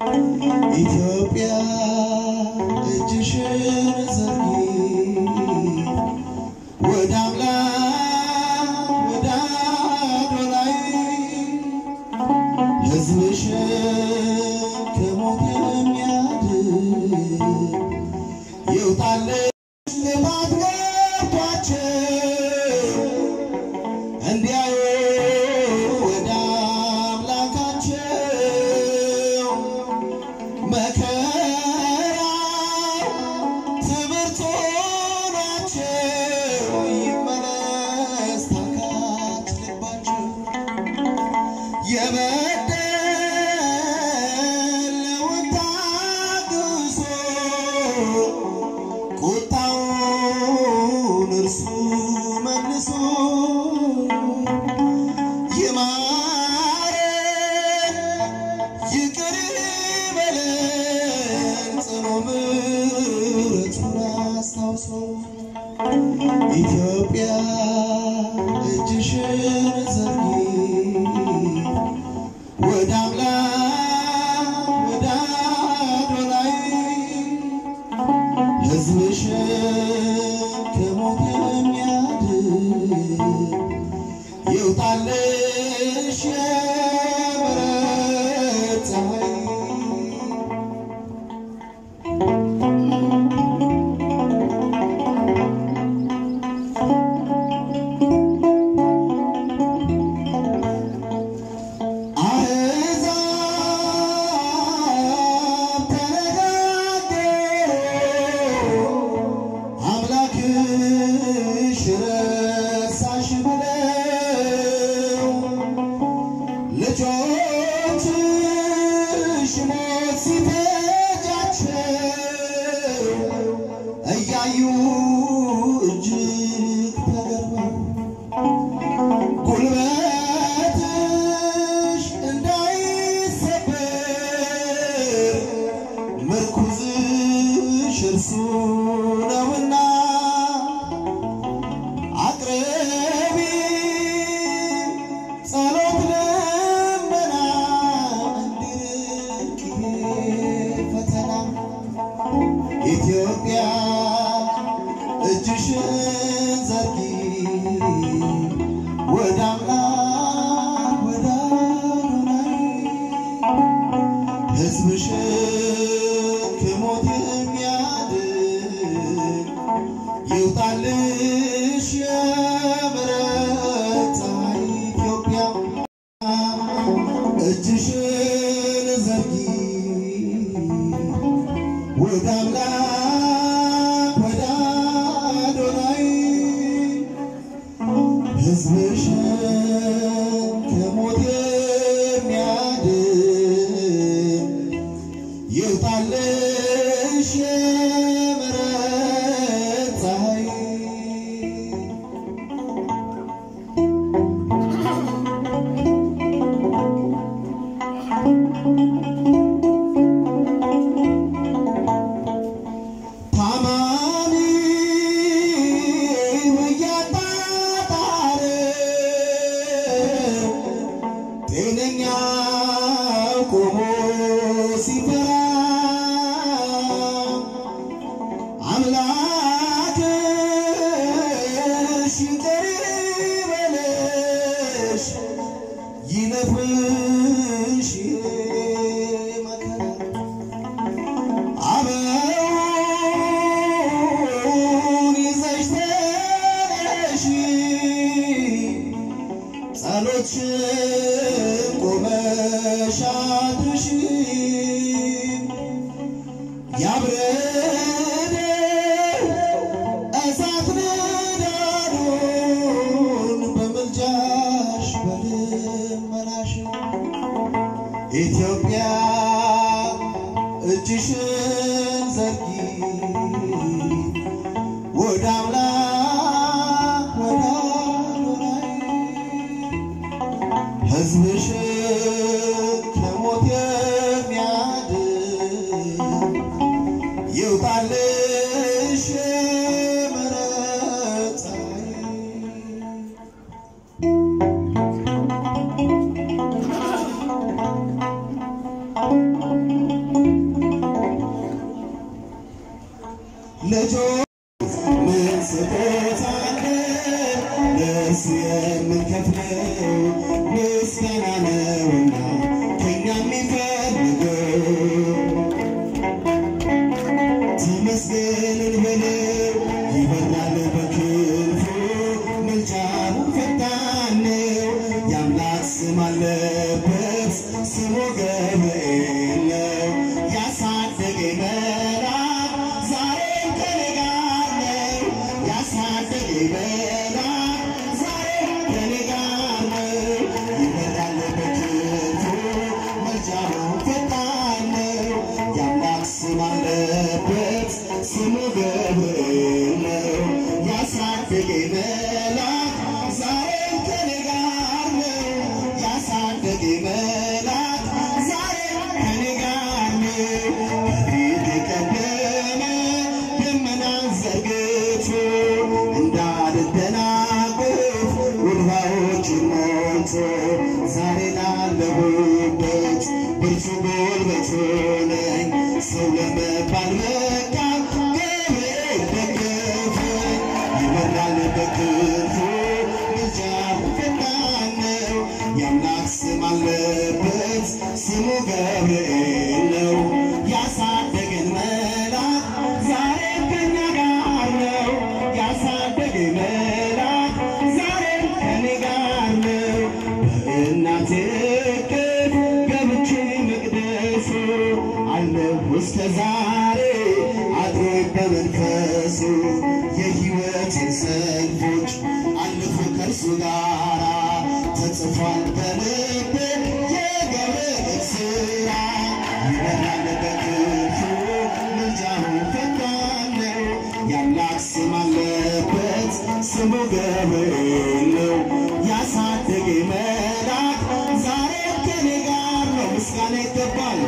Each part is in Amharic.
ኢትዮጵያ እጅሽን ዘርጊ ወደ አምላክ ወደ አዶናይ ሕዝብሽን ከሞት የሚያድን ይውጣልሽ ልማት ገብቷቸው እንዲያዩ ወደ አምላካቸው መከራ ትምህርት ሆኗቸው ይመለስ ታካች ልባቸው የበደለውን ታግሶ ቁጣውን እርሱ መልሶ ይማረን ይቅር ይበለን ጽኑ ምሕረቱን አስታውሶ ኢትዮጵያ እጅሽን ዘርጊ ወደ አምላክ ወደ አዶናይ ሕዝብሽን ከሞት የሚያድን ይውጣልሽ የምሕረት ፀሐይ አሕዛብ ተነጋገሩ አምላክሽ ረሳሽ ብለው ልጆችሽ ሞት ሲፈጃቸው እያዩ እጅግ ተገርመው ጉልበትሽ እንዳይሰበር ምርኩዝሽ እርሱ ነውና አቅርቢ ጸሎት ልመና እንዲርቅ ይሄ ፈተና ኢትዮጵያ እጅሽን ዘርጊ ወደ አምላክ ወደ አዶናይ ሕዝብሽን ከሞት የሚያድን ይውጣልሽ የምሕረት ፀሐይ ኢትዮጵያ እጅሽን ዘርጊ ወደ አምላክ ወደ አዶናይ ሕዝብሽን ከሞት የሚያድን ይውጣልሽ የምሕረት ፀሐይ ታማሚ እያጣጣረ ጤነኛው ቆሞ ሲፈራ አምላክሽ ይቅር ይበልሽ ይለፍሽ መከራ አበውን ይዘሽ ተነሺ ጸሎትሽን ቆመሽ አድርሺ ያብረደው እሳት ንዳዱን በምልጃሽ በልመናሽ ኢትዮጵያ እጅሽን ዘርጊ ወደ አምላክ ወደ አዶናይ ሕዝብሽን ከሞት የሚያድን ይውጣልሽ የምሕረት ፀሐይ ልጆች ምን ስጦታ አለ ለእርሱ የምንከፍለው ምስጋና ነውና ከእኛ የሚፈልገው ተመስገንን በለው ይበራል በክንፉ ምልጃው ፈጣን ነው የአምላክ ስም አለበት ስሙ ገብርኤል ነው ያሳደገኝ መልአክ ዛሬም ከኔ ጋር ነው ያሳደገኝ መልአክ ዛሬም ከኔ ጋር ነው ይበራል በክንፉ ምልጃው ፈጣን ነው የአምላክ ስም አለበት ስሙ ገብርኤል ነው ያሳደገኝ መልአክ ዛሬም ከኔ ጋር ነው ያሳደገኝ መልአክ ዛሬም ከኔ ጋር ነው ከፊት የቀደመ ደመናን ዘርግቶ እንዳልደናቀፍ ውድባዎችን ሞልቶ ዛሬ ላለሁበት ብርቱ ጉልበት ሆነኝ ሰው ለመባል በቃ ገብርኤል ደገፈኝ ይበራል በክንፉ ምልጃው ፈጣን ነው የአምላክ ስም አለበት ስሙ ገብርኤል ነው ያሳደገን መልአክ ዛሬም ከኛ ጋር ነው ያሳደገን መልአክ ዛሬም ከኔ ጋር ነው በእናቴ እቅፍ ገብቼ መቅደሱ አለሁ እስከ ዛሬ አድሮ በመንፈሱ የሕይወቴን ሰልፎች አለፉ ከእርሱ ጋራ ተጽፏል በልቤ የገብርኤል ሥራ ይበራል በክንፉ ምልጃው ፈጣን ነው የአምላክ ስም አለበት ስሙ ገብርኤል ነው ያሳደገኝ መልአክ ዛሬም ከኔ ጋር ነው ምስጋና ይገባል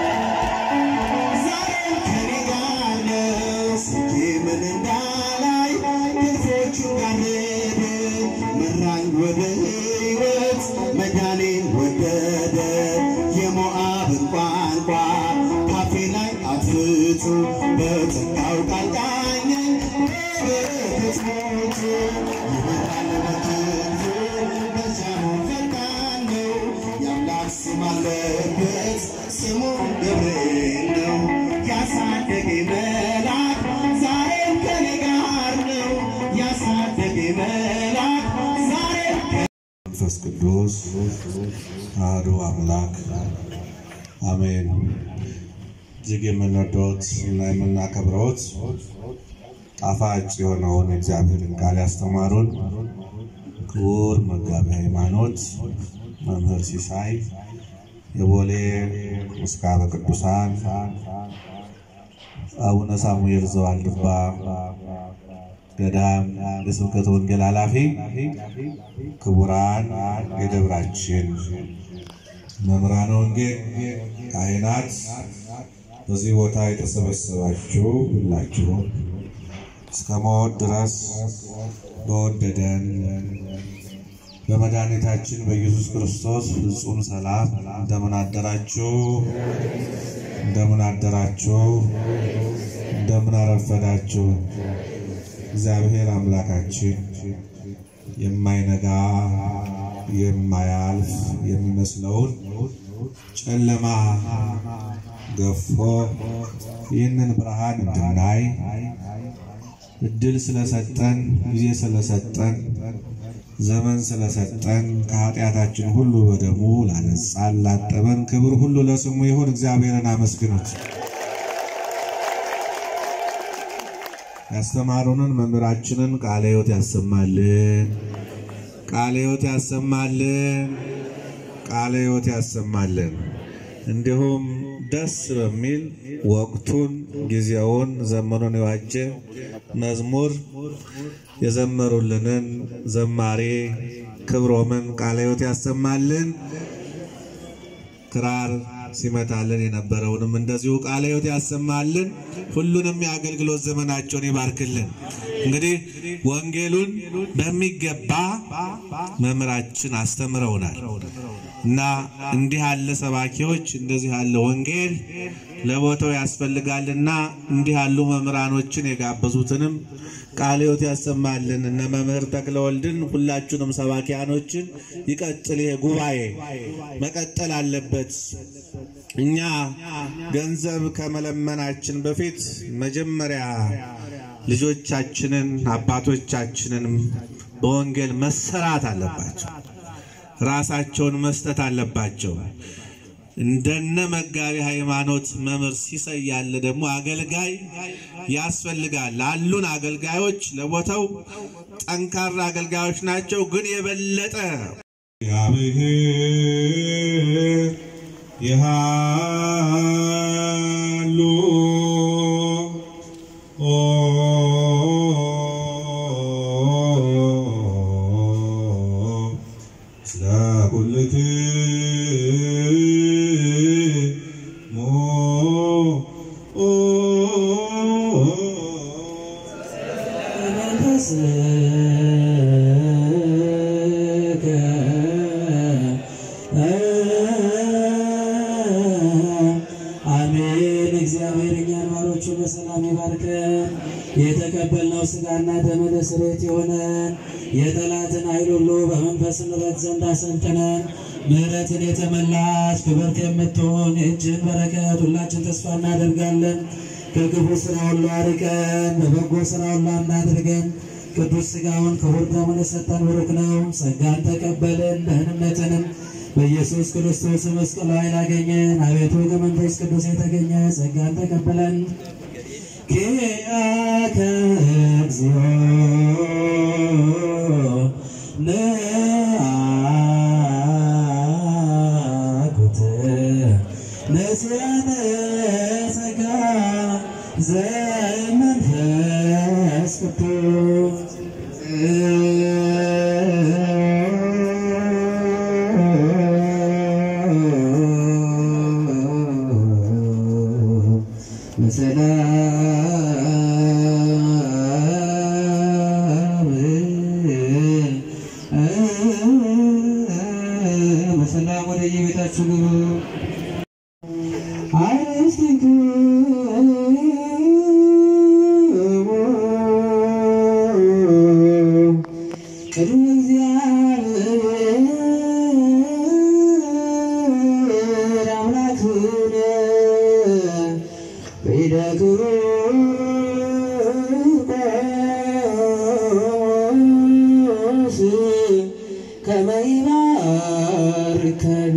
ዛሬም ከኔ ጋር ነው ስኬ ምን እንዳላይ ክፎቹ ጋረደ መራኝ ወደ ሕይወት መዳኔን ወደደ የሞዓብን ቋንቋ ካፌ ላይ አጥፍቶ በጸጋው ቃል ቃኘኝ በበረከት ሞቱ ይበራል በክንፉ መልጃው ፈጣን ነው የአምላክ ስም አለበት ስሙ ገብርኤል ነው ያሳደገኝ መልአክ ዛሬም ከኔ ጋር ነው ያሳደገኝ መልአክ ዛሬም መንፈስ ቅዱስ አሐዱ አምላክ አሜን። እጅግ የምንወደውት እና የምናከብረውት ጣፋጭ የሆነውን የእግዚአብሔርን ቃል ያስተማሩን ክቡር መጋቢ ሃይማኖት መምህር ሲሳይ የቦሌ ምስካበ ቅዱሳን አቡነ ሳሙኤል ዘዋልድባ ገዳም የስብከተ ወንጌል ኃላፊ፣ ክቡራን የደብራችን መምህራነ ወንጌል፣ ካህናት፣ በዚህ ቦታ የተሰበሰባችሁ ሁላችሁም እስከ ሞት ድረስ በወደደን በመድኃኒታችን በኢየሱስ ክርስቶስ ፍጹም ሰላም እንደምን አደራችሁ? እንደምን አደራችሁ? እንደምን አረፈዳችሁ? እግዚአብሔር አምላካችን የማይነጋ የማያልፍ የሚመስለውን ጨለማ ገፎ ይህንን ብርሃን እንድናይ እድል ስለሰጠን ጊዜ ስለሰጠን ዘመን ስለሰጠን ከኃጢአታችን ሁሉ በደሙ ላነጻን ላጠበን ክብር ሁሉ ለስሙ ይሁን። እግዚአብሔርን አመስግኑት። ያስተማሩንን መምህራችንን ቃለ ሕይወት ያሰማልን፣ ቃለ ሕይወት ያሰማልን፣ ቃለ ሕይወት ያሰማልን። እንዲሁም ደስ በሚል ወቅቱን ጊዜውን ዘመኑን የዋጀ መዝሙር የዘመሩልንን ዘማሬ ክብሮምን ቃለ ሕይወት ያሰማልን። ክራር ሲመታልን የነበረውንም እንደዚሁ ቃለ ሕይወት ያሰማልን። ሁሉንም የአገልግሎት ዘመናቸውን ይባርክልን። እንግዲህ ወንጌሉን በሚገባ መምህራችን አስተምረውናል። እና እንዲህ ያለ ሰባኪዎች እንደዚህ ያለ ወንጌል ለቦታው ያስፈልጋልና እንዲህ ያሉ መምህራኖችን የጋበዙትንም ቃለ ሕይወት ያሰማልን። እነ መምህር ተክለወልድን ሁላችሁንም ሰባኪያኖችን ይቀጥል። ይሄ ጉባኤ መቀጠል አለበት። እኛ ገንዘብ ከመለመናችን በፊት መጀመሪያ ልጆቻችንን አባቶቻችንን በወንጌል መሰራት አለባቸው። ራሳቸውን መስጠት አለባቸው። እንደነ መጋቢ ሃይማኖት መምህር ሲሳይ ያለ ደግሞ አገልጋይ ያስፈልጋል። አሉን አገልጋዮች ለቦታው ጠንካራ አገልጋዮች ናቸው፣ ግን የበለጠ እግዚአብሔር ይሃሉ ኦ ስለ ኩልክሙ ኦ መንፈስከ አሜን። እግዚአብሔር እኛን ባሮቹ በሰላም ይባርከን። የተቀበልነው ሥጋና ደም ለስርየት የሆነን የጠላትን ኃይል ሁሉ በመንፈስ ንረት ዘንድ አሰልጥነን ምሕረትን የተመላች ክብርት የምትሆን የእጅህን በረከት ሁላችን ተስፋ እናደርጋለን። ከክፉ ስራ ሁሉ አርቀን በበጎ ስራ ሁሉ እናድርገን። ቅዱስ ሥጋውን ክቡር ደሙን የሰጠን ብሩክ ነው። ጸጋን ተቀበልን ደህንነትንም በኢየሱስ ክርስቶስ መስቀል ኃይል አገኘን። አቤቱ ከመንፈስ ቅዱስ የተገኘ ጸጋን ተቀበለን። ኪያከ እግዚኦ ነአኩት ነስያነ ጸጋ ዘመንፈስ ቅዱስ በሰላም በሰላም ወደ የቤታችሁ ግቡ። ቅድመ እግዚአብሔር አምላክነ በይደግሩ ቆስ ከመ ይባርከን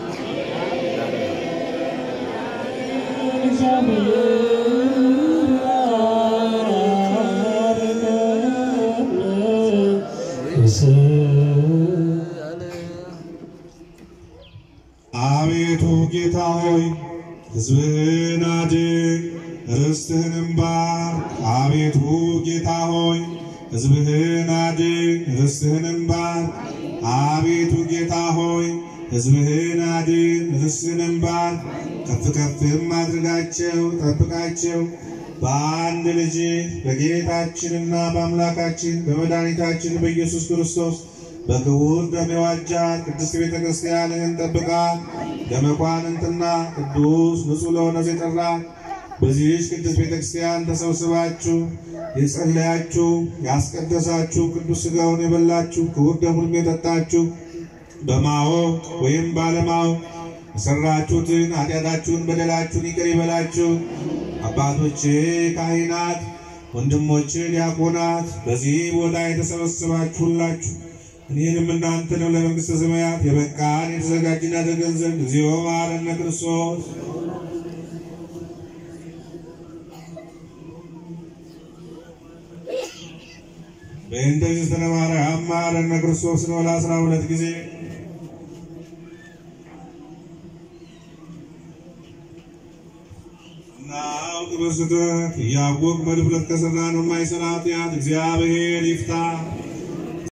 አቤቱ ጌታ ሆይ ሕዝብህን አድን፣ ርስትህንም ባርክ። አቤቱ ጌታ ሆይ ሕዝብህን አድን፣ ርስትህንም ባርክ። አቤቱ ጌታ ሆይ ሕዝብህን አድን፣ ርስትህንም ባርክ። ከፍ ከፍም አድርጋቸው፣ ጠብቃቸው በአንድ ልጅ በጌታችንና በአምላካችን በመድኃኒታችን በኢየሱስ ክርስቶስ በክቡር ደም የዋጃት ቅድስት ቤተ ክርስቲያንህን ጠብቃት። ለመኳንንትና ቅዱስ ንጹሕ ለሆነ የጠራት በዚህች ቅድስት ቤተ ክርስቲያን ተሰብስባችሁ የጸለያችሁ ያስቀደሳችሁ ቅዱስ ሥጋውን የበላችሁ ክቡር ደሙንም የጠጣችሁ በማወቅ ወይም ባለማወቅ የሰራችሁትን ኃጢአታችሁን በደላችሁን ይቅር ይበላችሁ። አባቶቼ ካህናት፣ ወንድሞቼ ዲያቆናት፣ በዚህ ቦታ የተሰበሰባችሁ ሁላችሁ እኔንም እናንተንም ለመንግሥተ ሰማያት የበቃን የተዘጋጅን ያደርገን ዘንድ እግዚኦ መሐረነ ክርስቶስ በእንተ እግዝእትነ ማርያም መሐረነ ክርስቶስ ነው ለአስራ ሁለት ጊዜ እናውቅ በስተት እያወቅ በድፍረት ከሠራነው የማይሠራ ኃጢአት እግዚአብሔር ይፍታ።